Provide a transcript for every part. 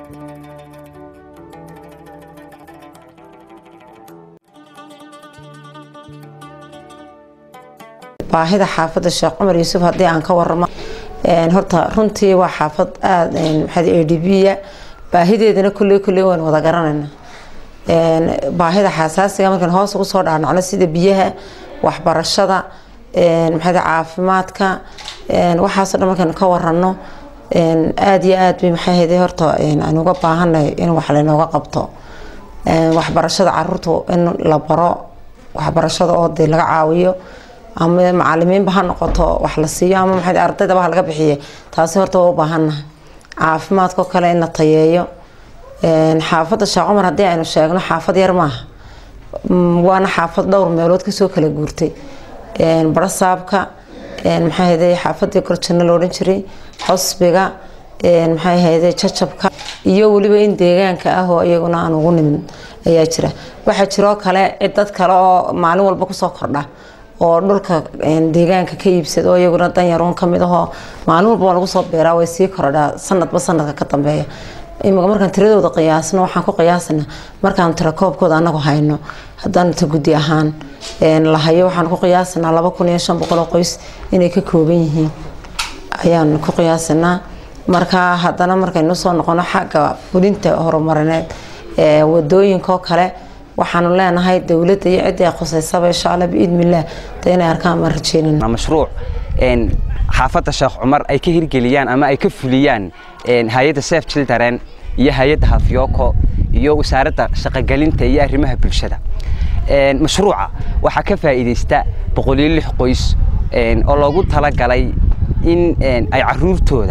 baahida xaafadda sheekh cumar yuusuf haddii aan ka waramo horta runtii waa xaafad aada maxaa a d b-ya baahideedana kulley kulley waan wada garanayna baahida xasaasiga markaan hoos ugu soo dhaadhacno sida biyaha waxbarashada maxaa caafimaadka waxaasoo dhan markaan ka warano aada iyo aad bay maxaa hede horta aan uga baahanay in wax laynooga qabto waxbarashada caruurta in la baro waxbarashada oo dee laga caawiyo ama macalimiinba ha noqoto wax la siiyo ama maxaa ardaydaba ha laga bixiye taasi horta waa u baahannahay caafimaadkao kale in la tayeeyo xaafadda sheekh cumar haddii aynu sheegno xaafad yar maaha waana xaafad dhowr meelood kasoo kala guurtay barasaabka maxaa hede xaafadii gorjano la odhan jiray xusbiga maxaa hede jajabka iyo weliba in deegaanka ah oo iyaguna aan ugu nimin ayaa jira waxaa jiroo kale dad kale oo maalin walba kusoo kordha oo dhulka deegaanka ka iibsada oo iyaguna danyaruun kamid ahoo maalin walba waa lagu soo beeraa way sii korodhaa sanadba sanadka ka dambeeya imika markaan tiradooda qiyaasno waxaan ku qiyaasana markaan tira koobkooda anagu hayno haddaan ta guddi ahaan lahayo waxaan ku qiyaasanaa laba kun iyo shan boqol oo qoys inay ka kooban yihiin ayaan ku qiyaasanaa marka haddana markaynu soo noqono xagga fulinta horumarineed ee wadooyinkaoo kale waxaanu leenahay dowladda iyo ciddii khuseysaba insha alla biidnillaah de inay arkaan baan rajeynana mashruuc xaafadda sheekh cumar ay ka hirgeliyaan ama ay ka fuliyaan hay-adda sef children iyo hay-adda hafyooko iyo wasaaradda shaqogelinta iyo arrimaha bulshada mashruuca waxaa ka faa'iidaysta boqoliyo lix qoys oo loogu talagalay in ay caruurtooda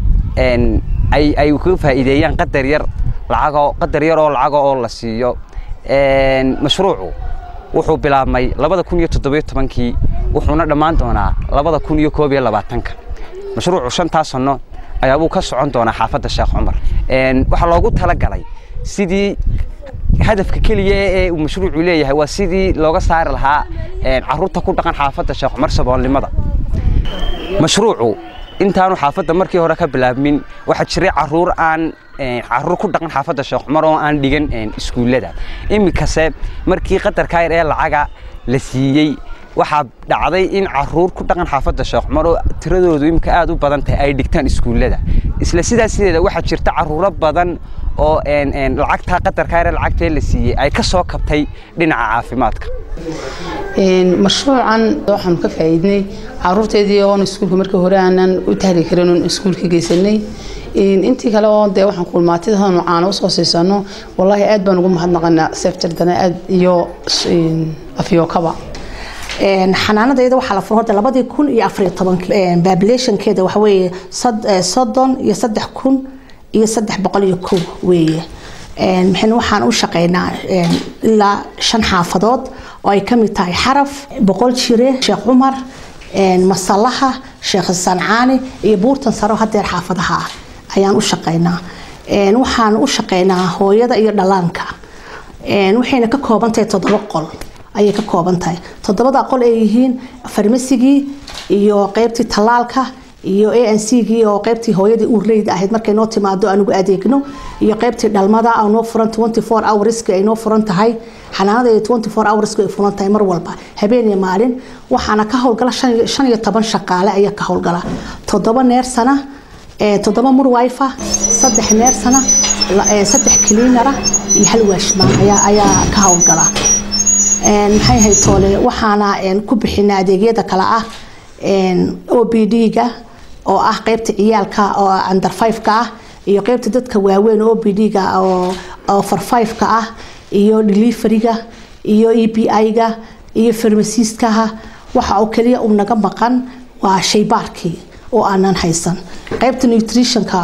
ay ka faa'iideeyaan qadar yar lacagoo qadar yar oo lacaga oo la siiyo mashruucu wuxuu bilaabmay labada kun iyo toddobiyo tobankii wuxuuna dhammaan doonaa labada kun iyo koob iyo labaatanka mashruucu shantaa sanno ayaabuu ka socon doonaa xaafadda sheekh cumar waxaa loogu talagalay sidii hadafka keliya ee uu mashruucu leeyahay waa sidii looga saari lahaa caruurta ku dhaqan xaafadda sheekh cumar saboolnimada mashruucu intaanu xaafadda markii hore ka bilaabmin waxaa jiray caruur aan caruur ku dhaqan xaafadda sheekh cumar oo aan dhigan iskuullada iminkase markii qadarka yar ee lacaga la siiyey waxaa dhacday in caruur ku dhaqan xaafadda sheekh cumar oo tiradoodu imika aad u badan tahay ay dhigtaan iskuullada isla sidaas sideeda waxaa jirta caruuro badan oo lacagtaa qadarka yar ee lacagtee la siiyey ay ka soo kabtay dhinaca caafimaadka mashruucan waxaanu ka faa'iidnay caruurteedii oon iskuulka markii hore aanan u tahli karin oon iskuulka geysanay intii kale oo dee waxaan kulmaatidanu caano usoo siisano wallaahi aad baan ugu mahadnaqanaa sefjardana aad iyo afyookaba xanaanadayda waxaa la furo horta labadii kun iyo afariyo tobankii populationkeeda waxa weeye soddon iyo saddex kun iyo saddex boqol iyo kow weeye maxayna waxaan u shaqeynaa ilaa shan xaafadood oo ay kamid tahay xaraf boqol jire sheekh cumar masalaha sheekh sancaani iyo buurtan saro hadeer xaafadaha ah ayaan u shaqeynaa waxaan u shaqeynaa hooyada iyo dhalaanka waxayna ka kooban tahay toddoba qol ayay ka kooban tahay toddobada qol ay yihiin farmasigii iyo qeybtii tallaalka iyo a n c gii oo qeybtii hooyadii uurleyda ahayd markay noo timaado anugu adeegno iyo qeybtii dhalmada oo noo furan twenty four hourski ay noo furan tahay xanaanada twenty four hourski ay furan tahay mar walba habeen iyo maalin waxaana ka howlgala shan iyo toban shaqaale ayaa ka howlgala toddoba neersana toddoba murwifa saddex neersana saddex cleanara iyo hal waashmaan ayaa ka howlgala maxay ahayd toole waxaana ku bixina adeegyada kale ah o b d-ga oo ah qeybta ciyaalka oo under five-ka ah iyo qeybta dadka waaweyn o b d-ga oo for five-ka ah iyo deliveryga iyo e b i-ga iyo farmasiiskaha waxa oo kaliya uu naga maqan waa shaybaarkii oo aanan haysan qeybta nutritionka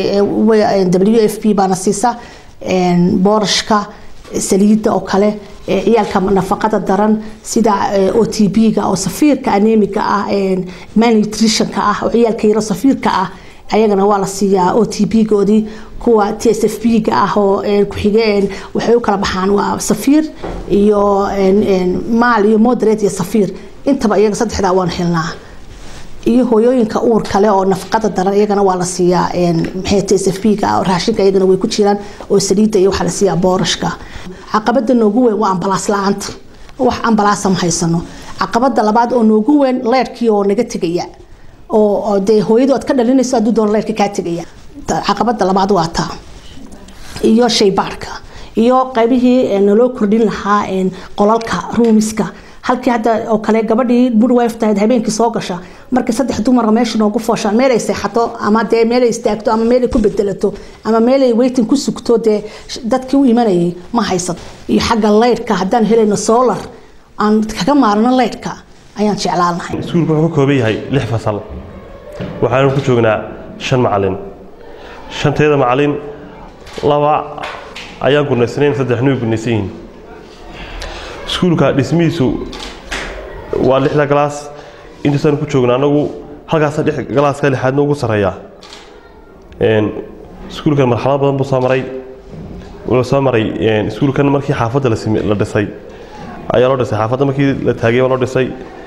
w f p baana siisa boorashka saliidda oo kale ciyaalka nafaqada daran sida o t b-ga oo safiirka anemiga ah malnutritionka ah oo ciyaalka yaro safiirka ah ayagana waa la siiyaa o t b-goodii kuwa t s f b-ga ah oo ku-xige waxay u kala baxaan waa safiir iyo maal iyo moderate iyo safiir intaba iyaga saddexdaa waan helnaa iyo hooyooyinka uur kale oo nafaqada daran iyagana waa la siiyaa maxay t s f b ga raashinka iyagana way ku jiraan oo saliidda iyo waxaa la siiyaa boorashka caqabada noogu weyn waa ambalaas la-aanta wax ambalaasa ma haysano caqabada labaad oo noogu weyn leerkii oo naga tegaya oo dee hooyadu aad ka dhalinayso hadduu doon leerka kaa tegaya caqabada labaad waa taa iyo shaybaarka iyo qaybihii naloo kordhin lahaa qolalka ruumiska halkii hadda oo kale gabadhii midwife tahayd habeenkii soo gasha markii saddex dumara meesha noogu fooshaan meelay seexato ama dee meelay istaagto ama meelay ku bedelato ama meelay weytin ku sugto dee dadkii u imanayay ma haysato iyo xagga leydhka haddaan helayno solar aan kaga maarno leydhka ayaan jeclaan lahay iskuulku wuxuu ka kooban yahay lix fasal waxaanu ku joognaa shan macalin shanteeda macalin laba ayaan gunaysnayn saddexna way gunaysan yihiin iskuulka dhismihiisu waa lixda galaas intaasaan ku joogna anagu halkaasa galaaska lixaadna ugu sarreeya iskuulkan marxalad badan buu soo maray wuxuu soo maray iskuulkan markii xaafadda la dhisay ayaa loo dhisay xaafadda markii la taagay baa loo dhisay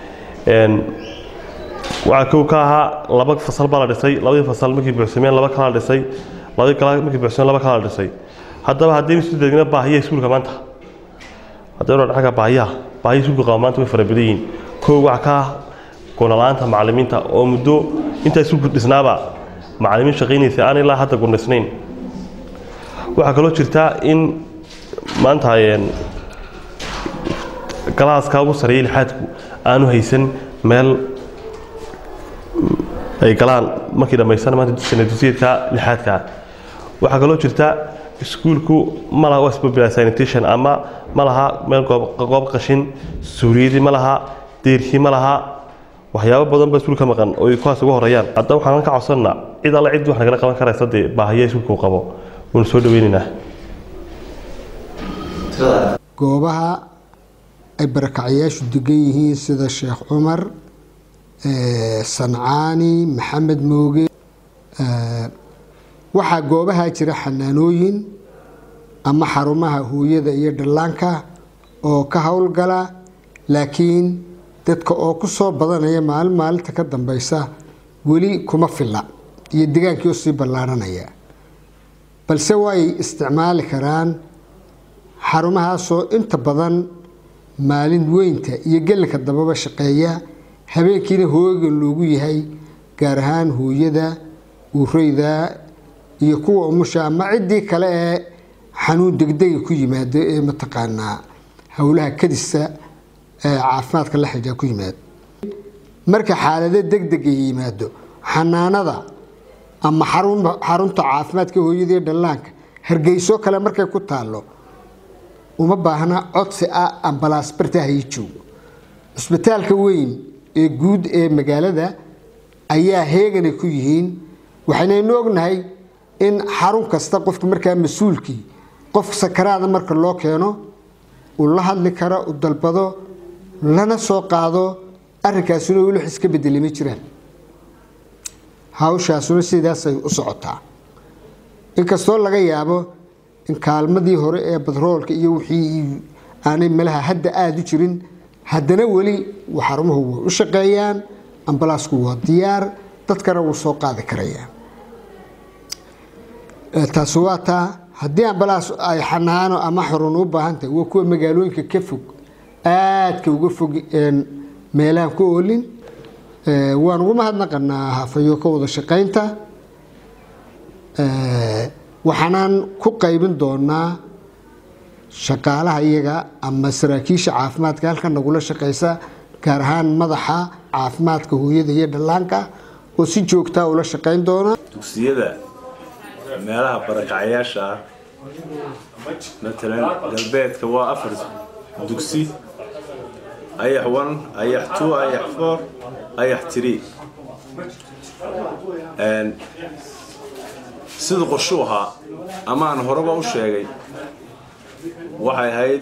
waxaa kow ka ahaa laba fasal baa la dhisay labadii fasal markii buuxsameen laba kala la dhisay labadii kala markii buuxsameen laba kala la dhisay haddaba haddaynu isu deegna baahiya iskuulka maanta haddaynu xagga baahiyaha baahiya iskuulka qaba maanta way fara badan yihiin kow waxaa ka ah gunala-aanta macallimiinta oo muddo intaa iskuulku dhisnaaba macallimiin shaqaynaysa aan ilaa hadda gunaysnayn waxaa kaloo jirta in maanta galaaska ugu sareeyay lixaadku aanu haysan meel ay galaan markii dhammaysan maanta sanadusiyeedka lixaadka waxaa kaloo jirta iskuulku ma laha wasbobila sanitation ama ma laha meel goob qashin suuriyadii ma laha deerkii ma laha waxyaabo badan ba iskuulka maqan oo ay kuwaas uga horeeyaan haddaba waxaan ka codsannaa cid alle cid wax nagala qaban karaysa dee baahiya iskuulku qabo waynu soo dhaweynaynaa goobaha ay barakacyaashu degan yihiin sida sheekh cumar sancaani maxamed mooge waxaa goobaha jira xanaanooyin ama xarumaha hooyada iyo dhallaanka oo ka howlgala laakiin dadka oo ku soo badanaya maalin maalinta ka dambeysa weli kuma filla iyo degaankii oo sii ballaaranaya balse way isticmaali karaan xarumahaasoo inta badan maalin weynta iyo gelinka dambaba shaqeeya habeenkiina hoogan loogu yahay gaar ahaan hooyada uureyda iyo kuwa umusha ama ciddii kale ee xanuun degdega ku yimaado ee mataqaanaa howlaha kadisa ee caafimaadka la xidhiidha ku yimaado marka xaalado degdega yimaado xanaanada ama xarunta caafimaadka hooyada iyo dhallaanka hargeyso kale markay ku taalo uma baahna codsi ah ambalaas bartahayi joogo cisbitaalka weyn ee guud ee magaalada ayaa heeganay ku yihiin waxaynaynu ognahay in xarun kasta qofka markaa mas-uulkii qof sakaraada marka loo keeno uu la hadli karo u dalbado lana soo qaado arrinkaasuna weli wax iska bedeli ma jiraan hawshaasuna sidaasay u socotaa inkastoo laga yaabo in kaalmadii hore ee badroolka iyo wixii aanay malaha hadda aada u jirin haddana weli xarumuhu way u shaqeeyaan ambalaasku waa diyaar dadkana wuu soo qaadi karayaa taasi waa taa haddii ambalaas ay xanaano ama xarun u baahan tahay waa kuwa magaalooyinka ka fog aadka uga fog meelahan ku oolin waan ugu mahadnaqanaa hafayo ka wada shaqaynta waxaanaan ku qaybin doonaa shaqaalaha iyaga ama saraakiisha caafimaadka halka nagula shaqaysa gaar ahaan madaxa caafimaadka hooyada iyo dhallaanka oo si joogtaa ula shaqayn doona dugsiyada meelaha barakacyaasha ah matalan galbeedka waa afar dugsi ayax one ayax two ayax four ayax three sida qorshu ahaa ama aan horeba u sheegay waxay ahayd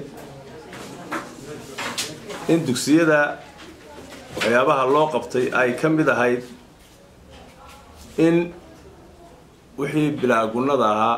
in dugsiyada waxyaabaha loo qabtay ay ka mid ahayd in wixii bilaagunnada ahaa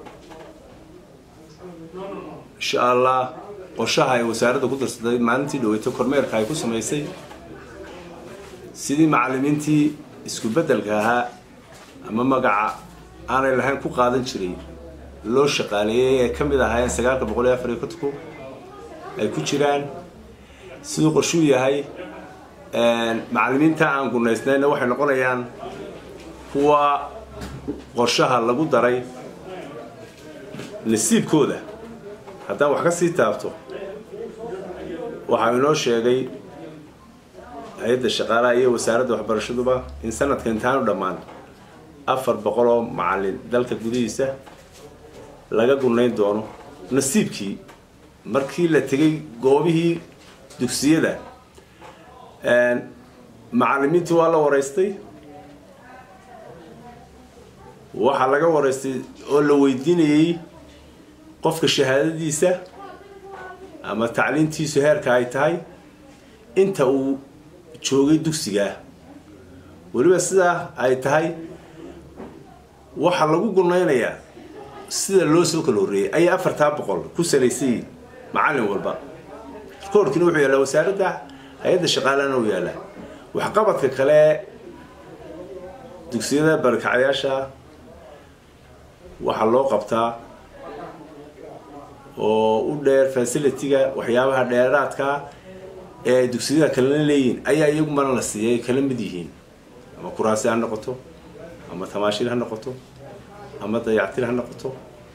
insha allah qorshaha ay wasaaradda ku darsatay maalintii dhaweyto kormeerka ay ku samaysay sidii macallimiintii isku beddelka ahaa ama magaca aanay lahayn ku qaadan jiray loo shaqaaleeyey ee ka mid ahaayeen sagaalka boqol iyo afar iyo kontonku ay ku jiraan siduu qorshuu yahay macallimiinta aan gunaysnayna waxay noqonayaan kuwa qorshaha lagu daray nasiibkooda haddaan wax ka sii taabto waxaa inoo sheegay hay-adda shaqaalaha iyo wasaaradda waxbarashaduba in sanadka intaanu dhammaan afar boqol oo macallin dalka gudihiisa laga gunayn doono nasiibkii markii la tegay goobihii dugsiyada macallimiintii waa la waraystay waxaa laga waraystay oo la weydiinayey qofka shahaadadiisa ama tacliintiisu heerka ay tahay inta uu joogay dugsigaa weliba sidaa ay tahay waxaa lagu gunaynayaa sida loo soo kala horreeyey ayay afartaa boqol ku salaysayiin macallin walba rikoorkiina wuxuu yaallaa wasaaradda hay-adda shaqaalana uu yaallaa waxqabadka kale dugsiyada barkacyaasha waxaa loo qabtaa oo u dheer facilitiga waxyaabaha dheeraadka ee ay dugsiyada kalena leeyihiin ayaa iyagumana la siiyay kala mid yihiin ama kuraasi ha noqoto ama tamaashir ha noqoto ama dayactir ha noqoto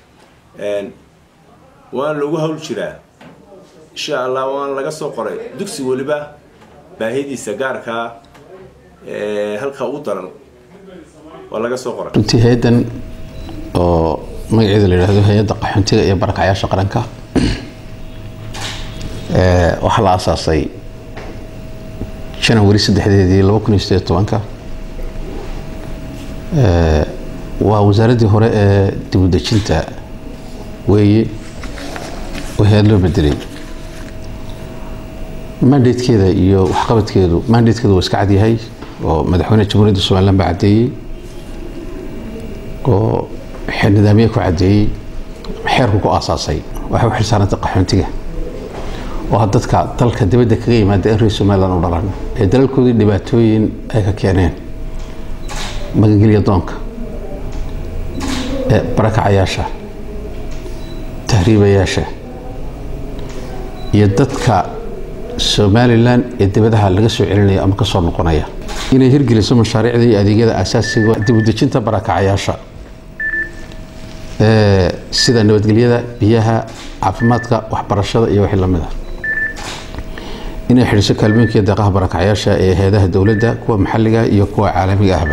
waan lagu hawl jiraa insha allah waan laga soo qoray dugsi weliba baahidiisa gaarkaa halka ugu daran waa laga soo qoray runtii hay-addan oo magaceeda la yidhaahdo hay-adda qaxoontiga iyo barakacyaasha qaranka waxaa la aasaasay janawari saddexdeedii laba kun iyo sideed tobanka waa wasaaraddii hore ee dibudejinta weeye oo hay-ad loo bedelay mandatekeeda iyo waxqabadkeedu mandatekeedu waa iska cadyahay oo madaxweyne jamhuuriyadda somaliland baa caddeeyey oo nidaamye ku caddeeyey xeerku ku aasaasay waxay u xilsaarantay qaxoontiga oo dadka dalka dibadda kaga yimaada in reer somaliland u dhalan ee dalalkoodii dhibaatooyin ay ka keeneen magangelya doonka barakacayaasha tahriibayaasha iyo dadka somalilan ee dibadaha laga soo celinaya ama ka soo noqonaya inay hirgeliso mashaariicda iyo adeegyada asaasiga dibudejinta barakacayaasha sida nabadgelyada biyaha caafimaadka waxbarashada iyo wixii lamid ah inay xidhiso kaalmooyinka iyo deeqaha barakacayaasha ee hay-adaha dowladda kuwa maxalliga iyo kuwa caalamiga ahba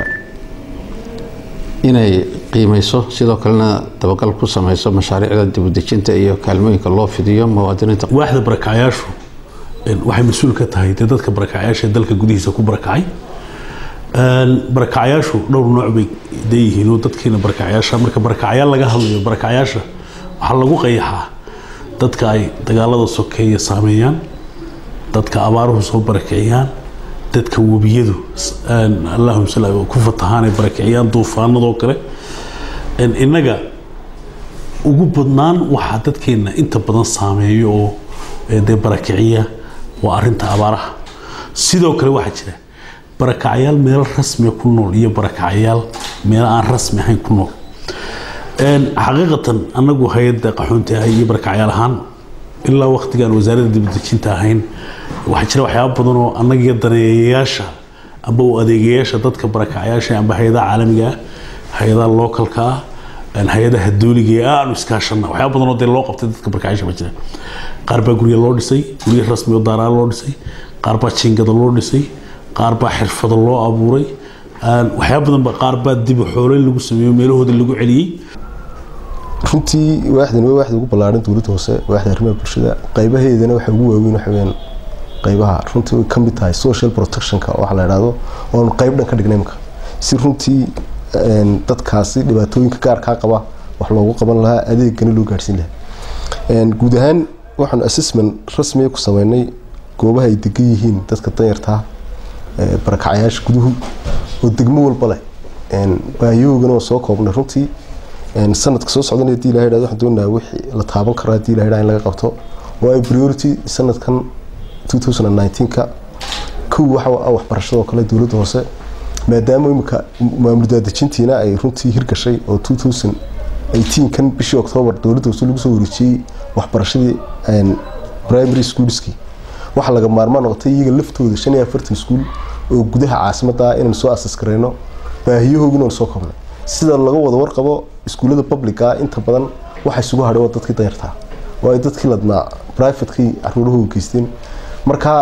inay qiimeyso sidoo kalena dabagal ku sameyso mashaariicda dibudejinta iyo kaalmooyinka loo fidiyo muwaadiniinta waaxda barakacayaashu waxay mas-uul ka tahay dee dadka barakacayaasha dalka gudihiisa ku barakacay barakacayaashu dhowr nooc bay leeyihiin oo dadkiina barakacayaasha marka barakacayaal laga hadlayo barakacayaasha waxaa lagu qayaxaa dadka ay dagaalada sokeeya saameeyaan dadka abaaruhu soo barakiciyaan dadka webiyadu allahuma sal ku fatahaan ay barakiciyaan duufaanadoo kale innaga ugu badnaan waxaa dadkeena inta badan saameeyo oo dee barakiciya waa arinta abaaraha sidoo kale waxaa jira barakacyaal meelo rasmiga ku nool iyo barakacyaal meelo aan rasmi ahayn ku nool xaqiiqatan anagu hay-adda qaxoonti ah iyo barakacyaal ahaan ilaa waqtigaan wasaaradda dibadejinta ahayn waxaa jira waxyaaba badan oo annagiyo daneeyayaasha amba u adeegayaasha dadka barakacyaasha amba hay-adaha caalamiga ah hay-adaha lookalka ah hay-adaha dooliga ee aanu iskaashana waxyaaba badan oo dee loo qabtay dadka barakacyaasha baa jira qaar baa gurya loo dhisay gurya rasmi oo daaraa loo dhisay qaar baa jiingada loo dhisay qaar baa xirfado loo abuuray waxyaaba badan ba qaar baa dib xoolayn lagu sameeyo meelahooda lagu celiyey runtii waaxdan waa waaxda ugu ballaaran dowladda hoose waaxda arrimaha bulshada qaybaheedana waxa ugu waaweyn waxa weeyaan qaybaha runtii way ka mid tahay social protectionka waxa la idhaahdo oonu qayb dhan ka dhignay imka si runtii dadkaasi dhibaatooyinka gaarkaa qaba wax loogu qaban lahaa adeegana loo gaarhsiin lahaa guud ahaan waxaanu assessment rasmiga ku sameynay goobaha ay degan yihiin dadka danyartaa barakacayaasha guduhu oo degmo walba leh baahiyoogana waa soo koobnay runtii sanadka soo socdan hadii ilahay dhahdo waxaan doonayaa wixii la taaban karo hadii ilahay dhaha in laga qabto oo ay priority sanadkan 2019ka kow waxa ah waxbarashada oo kale dowladda hoose maadaama imika maamul daadejintiina ay runtii hirgashay oo 2018 kan bishii oktoobar dowladda hoose lagu soo wareejiyey waxbarashadii primary schoolskii waxaa laga maarmaan noqotay iyaga laftooda shan iyo afartan iskuul oo gudaha caasimadda ah inaan soo asas garayno baahiyahoogina aan soo kobnay sida laga wada warqabo iskuullada publica inta badan waxa isugu hadhay waa dadkii dayartaa oo ay dadkii ladnaa privatekii caruurahooga geysteen markaa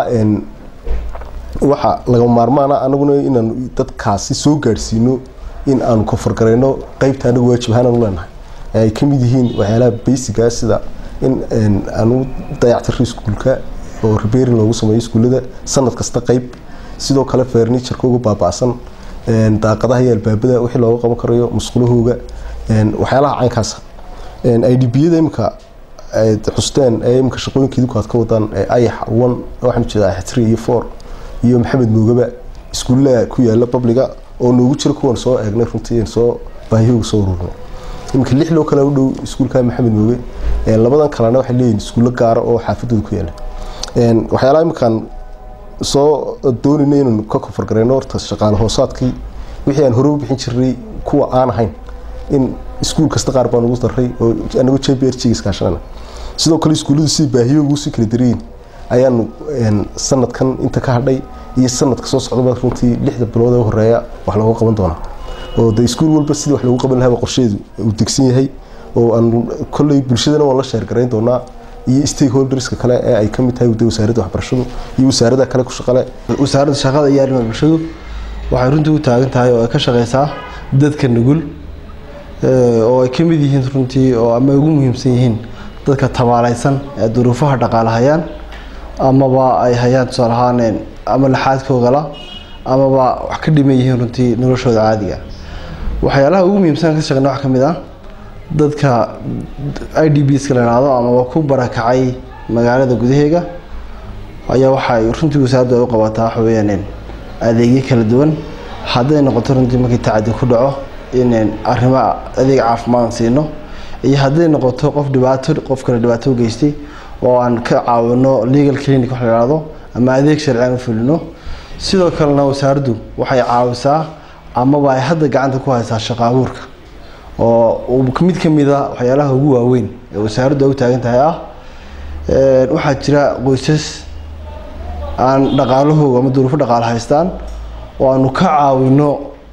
waxa laga maarmaana anaguna inaan dadkaasi soo gaadhsiino in aanu kofargarayno qeybta anagu waajib ahaan aanu leenahay ay ka mid yihiin waxyaalaha basiga sida in aanu dayactiro iskuulka oo repairing loogu sameeyo iskuullada sanad kasta qeyb sidoo kale furnitureka uga baaba'san daaqadaha iyo albaabada wixii looga qaban karayo musqulahooga waxyaalaha caynkaasa idbiyada imika xusteen ee imika shaqooyinkiiduku aad ka wadaan ayax one waxaan jeedaa ayax three iyo four iyo maxamed moogaba iskuullaha ku yaala publiga oo noogu jira kuwan soo eegnay runtii soo baahiyooga soo ururinay imika lix loo kale u dhow iskuulka maxamed mooge labadan kalena waxay leeyihin iskuullo gaara oo xaafadooda ku yaala waxyaalaha imikaan soo doonayna inaan ka kofargarayno horta shaqaale hoosaadkii wixii aan hore u bixin jirnay kuwa aan ahayn in iskuul kasta qaar baan ugu daray oo anagu j b r g iskaashanana sidoo kale iskuulladu sidii baahiyooga usii kala darayiin ayaanu sanadkan inta ka hadhay iyo sanadka soo socdaba runtii lixda bilood ee horeeya wax looga qaban doonaa oo de iskuul walba sidii wax loogu qaban lahaa qorsheedu uu degsan yahay oo aan kolley bulshadana waan la sheergarayn doonaa iyo stakeholderska kale ee ay ka mid tahay wasaaradda waxbarashadu iyo wasaarada kale ku shaqale wasaaradda shaqada iyo arrimaha bulshadu waxay runtii u taagan tahay oo ay ka shaqeysaa dadka nugul oo ay ka mid yihiin runtii oo ama ugu muhiimsan yihiin dadka tabaalaysan ee duruufaha dhaqaale hayaan amaba ay hayaan tusaale ahaan ama laxaadkoogala amaba wax ka dhiman yihiin runtii noloshooda caadiga waxyaalaha ugu muhiimsan ka shaqeyna wax ka mid ah dadka i d b ska la yidhaahdo amaba ku barakacay magaalada gudaheega ayaa waxay runtii wasaaraddu ay u qabataa waxa weeyaan adeegyo kala duwan hadday noqoto runtii markii tacadi ku dhaco in arrimo adeeg caafimaad siino iyo hadday noqoto qof dhibaato qof kale dhibaato u geystay oo aan ka caawino legal clinic wax la yidhaahdo ama adeeg sharciyan u fulino sidoo kalena wasaaraddu waxay caawisaa amaba ay hadda gacanta ku haysaa shaqo abuurka oo mid ka mid a waxyaalaha ugu waaweyn ee wasaaraddu ay u taagan tahay ah waxaa jira qoysas aan dhaqaalahooga ama duruufo dhaqaale haystaan oo aanu ka caawino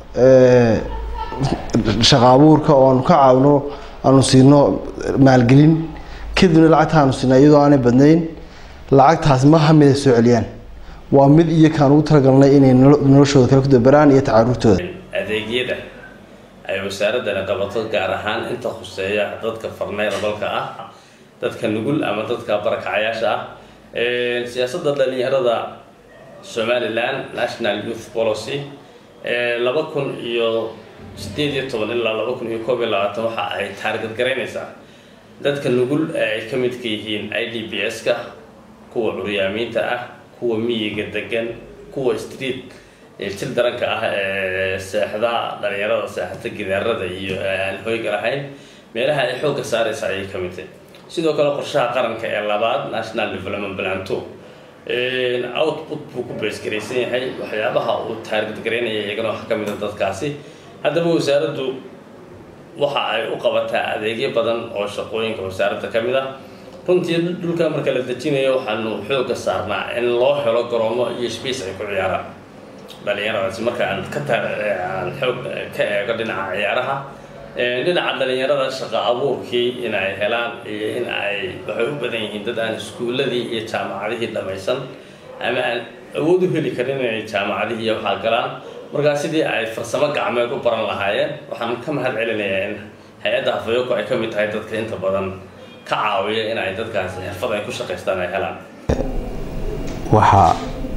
shaqo abuurka oo aanu ka caawino aanu siino maalgelin kadibna lacagta aanu siina iyadoo aanay badnayn lacagtaas ma hamid ay soo celiyaan waa mid iyo kaan ugu talagalnay inay noloshooda kale ku dabaraan iyo tacaruurtooda adeegyada ay wasaaradani qabato gaar ahaan inta khuseeya dadka farneyrabalka ah dadka nugul ama dadka barakacayaasha ah siyaasadda dhalinyarada somaliland national youth policy laba kun iyo sideed iyo toban ilaa laba kun iyo koob iyo labaatan waxa ay taargad garaynaysaa dadka nugul ee ay ka midka yihiin i d b s-ka kuwa curyaamiinta ah kuwa miyiga degan kuwa street til daranka ah ee seexda dhalinyarada seexata gidaarada iyo aan hoyga lahayn meelaha ay xoogga saaraysa ayay ka mid tahay sidoo kale qorshaha qaranka ee labaad national development plan two output buu ku beesgaraysan yahay waxyaabaha uu taargad garaynaya iyagana waxaa ka mid a dadkaasi haddaba wasaaraddu waxa ay u qabataa adeegyo badan oo shaqooyinka wasaaradda ka mid ah runtii dhulka marka la dejinayo waxaanu xoogga saarnaa in loo helo garoomo iyo space ay ku ciyaaraan dhalinyaradaasi marka aan ka aan xoog ka eego dhinaca ciyaaraha dhinaca dhalinyarada shaqo abuurkii in ay helaan iyo in ay waxay u badan yihiin dad aan iskuulladii iyo jaamacadihii dhammaysan ama aan awood u heli karin inay jaamacadihii iyo waxaa galaan markaa sidii ay farsamo gacmeed u baran lahaayeen waxaan ka mahad celinayaa in hay-adda hafayoko ay ka mid tahay dadka inta badan ka caawiya in ay dadkaasi xirfad ay ku shaqaystaan ay helaan waxa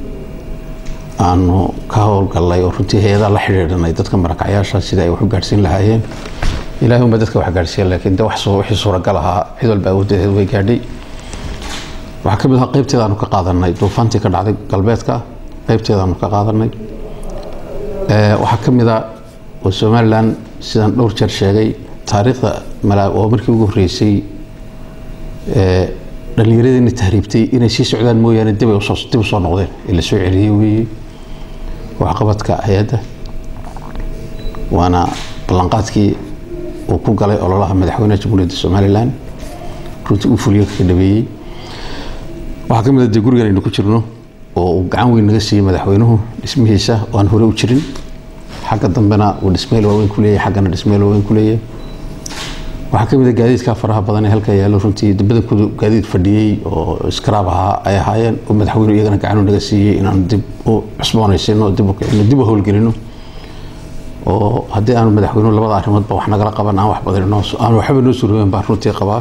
aanu ka howlgallay oo runtii hay-adaa la xidhiidhanay dadka marakacyaasha sida ay wax u gaadhsiin lahaayeen ilaahay unba dadka wax gaadhsiiya laakiin de wax wixii suuragal ahaa cid walba awooddeed way gaadhay waxaa ka mid ahaa qaybteedaanu ka qaadanay duufaantii ka dhacday galbeedka qaybteedaanu ka qaadanay waxaa ka mid a oo somalilan sidaan dhowr jeer sheegay taariikhda oo markii ugu horreysay dhallinyaradeenna tahriibtay inay sii socdaan mooyaane dib ay usoo dib usoo noqdeen ee la soo celiyey weeye waxqabadka hay-adda waana ballanqaadkii uu ku galay ololaha madaxweynaha jamhuuriyadda somalilan runtii uu fuliyo kaga dhabeeyey waxaa ka mid ah dee gurigan aynu ku jirno oo uu gacan weyn naga siiyey madaxweynuhu dhismihiisa oo aan hore u jirin xagga dambena uu dhismeel waaweyn ku leeyahay xaggana dhismeel waaweyn ku leeyahay waxaa ka mid ah gaadiidka faraha badan ee halka yaallo runtii badankoodu gaadiid fadhiyey oo iskaraab ahaa ay ahaayeen oo madaxweynuhu iyagana gacanu naga siiyey inaan dib u cusboonaysino dib u kicino dib u howlgelino oo haddii aanu madaxweynuhu labada arrimoodba wax nagala qaban aan wax badanino aan waxba noo surooben baan runtii qabaa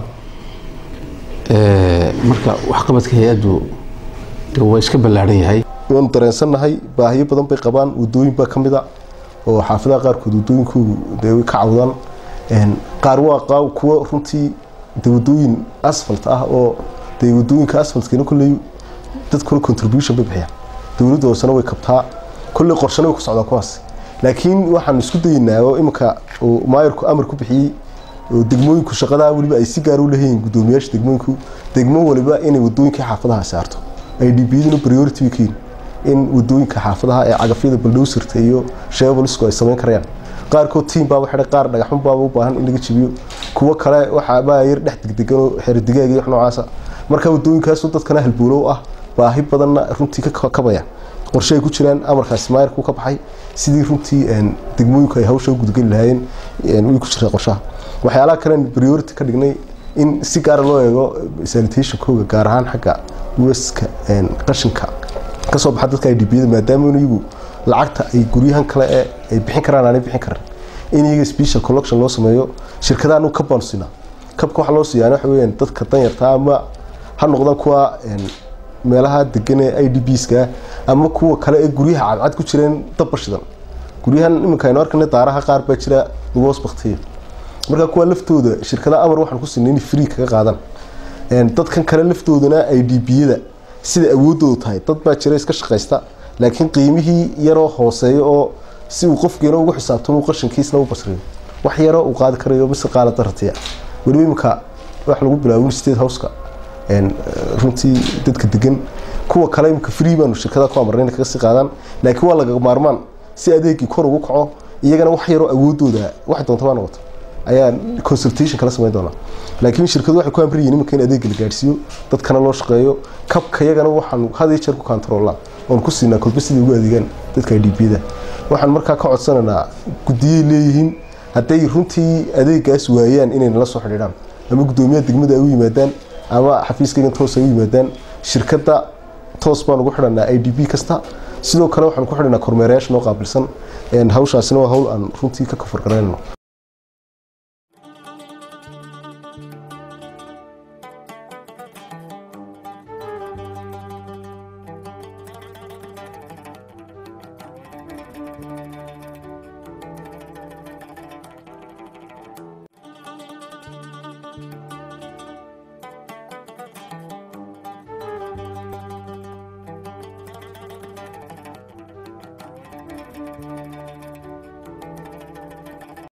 marka waxqabadka hay-addu de waa iska ballaadhan yahay waanu dareensannahay baahiyo badan bay qabaan wadooyin baa ka mid a oo xaafadaha qaarkood wadooyinkoodu dee way ka cawdaan qaar waa qaa- kuwo runtii de wadooyin asfalt ah oo dee wadooyinka asfaltkana kolley dadkuna contribution bay bixiyaan dowladda hoosena way kabtaa kolley qorshana way ku socdaa kuwaas laakiin waxaan isku dayeynaa oo iminka uu maayarku amar ku bixiyey oo degmooyinku shaqadaa weliba ay si gaar u leeyihiin guddoomiyaasha degmooyinku degmo waliba inay wadooyinka xaafadaha saarto ay dhibiyaduna priority way keeni in wadooyinka xaafadaha ee cagafyada baldhowsirta iyo sheebolisku ay samayn karayaan qaarkood tiim baaba xidhay qaar dhagaxun baaba u baahan in laga jibiyo kuwo kale waxaabaa yar dhex degdegan oo xeerdigaag iyo wax noocaasa marka wadooyinkaasu dadkana halbowlow ah baahi badanna runtii ka kabaya qorshe ay ku jiraan amarkaasi maayarku ka baxay sidii runtii degmooyinku ay hawsha u gudgeli lahaayeen way ku jirtaa qorshaha waxyaalaha kalen priority ka dhignay in si gaara loo eego sanitationkooga gaar ahaan xagga weska qashinka kasoo baxa dadka idbiyada maadaama iyagu lacagta ay guryahan kale ee ay bixin karaan aanay bixin karin in iyaga special collection loo sameeyo shirkadaha anu kab baanu siinaa kabka waxa loo siiyaa waxa weeyaan dadka danyarta ama ha noqdaan kuwa meelaha degan ee i d bska ama kuwa kale ee guryaha cadcad ku jireen dabba shidan guryahan iminka aynu arkana daaraha qaar baa jira lagu hoos baktiya marka kuwa laftooda shirkadaha amar waxaan ku siinay inay free kaga qaadaan dadkan kale laftoodana i d biyada sida awoodoodu tahay dad baa jira iska shaqaysta laakiin qiimihii yaroo hooseeya oo si uu qofkiina ugu xisaabtamo qashinkiisna u basriyo wax yaroo uu qaadi karayo mise qaala daratiya weliba imika wax lagu bilaabo state houseka runtii dadka degan kuwa kale imika free baanu shirkadaha ku amarnay inay kaga sii qaadaan laakiin waa laga maarmaan si adeegii kor ugu kaco iyagana wax yaroo awoodooda wax doonta baa noqoto ayaa consultation kala samayn doonaa laakiin shirkadu waxay ku amriyiin iminka in adeegga la gaadhsiiyo dadkana loo shaqeeyo kabka yagana waxaan had iyo jeer ku kantaroolnaa oon ku siinaa kolba sidai ugu adeegaan dadka idbiyada waxaan markaa ka codsanaynaa guddiyay leeyihiin hadday runtii adeegaas waayaan inay nala soo xidhiidhaan ama guddoomiyaha degmada ay u yimaadaan ama xafiiskaygan toos ay u yimaadaan shirkadda toos baan ugu xidhanaa i d b kasta sidoo kale waxaan ku xidhanaa kormeerayaasha noo qaabilsan hawshaasina waa hawl aan runtii ka kafar garaynayno Thank you.